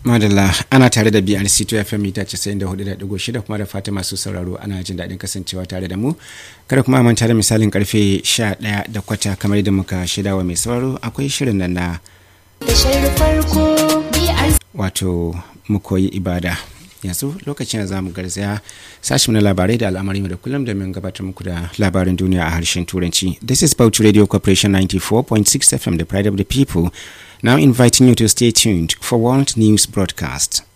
madalla ana tare da brc to fm mita 94.6 kuma da fata masu sauraro ana jin daɗin kasancewa tare da mu kada kuma manta da misalin karfe 11 da kwata kamar da muka shida wa mai sauraro akwai shirin nan na wato mu koyi ibada yanzu lokacin da zamu garzaya sashi na labarai da al'amari da kullum domin gabatar muku da labarin duniya a harshen turanci this is Bauchi radio corporation 94.6 fm the pride of the people now inviting you to stay tuned for world news broadcast